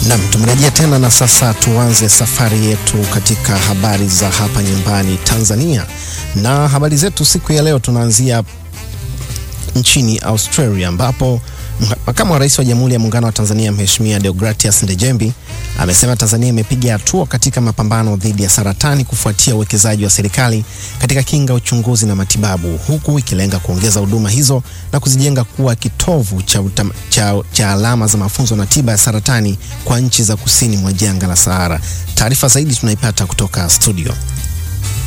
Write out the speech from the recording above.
Nam, tumerejea tena na sasa tuanze safari yetu katika habari za hapa nyumbani Tanzania, na habari zetu siku ya leo tunaanzia nchini Australia ambapo makamu wa rais wa Jamhuri ya Muungano wa Tanzania Mheshimiwa Deogratias Ndejembi amesema Tanzania imepiga hatua katika mapambano dhidi ya saratani kufuatia uwekezaji wa serikali katika kinga, uchunguzi na matibabu, huku ikilenga kuongeza huduma hizo na kuzijenga kuwa kitovu cha, utam, cha, cha alama za mafunzo na tiba ya saratani kwa nchi za kusini mwa jangwa la Sahara. Taarifa zaidi tunaipata kutoka studio.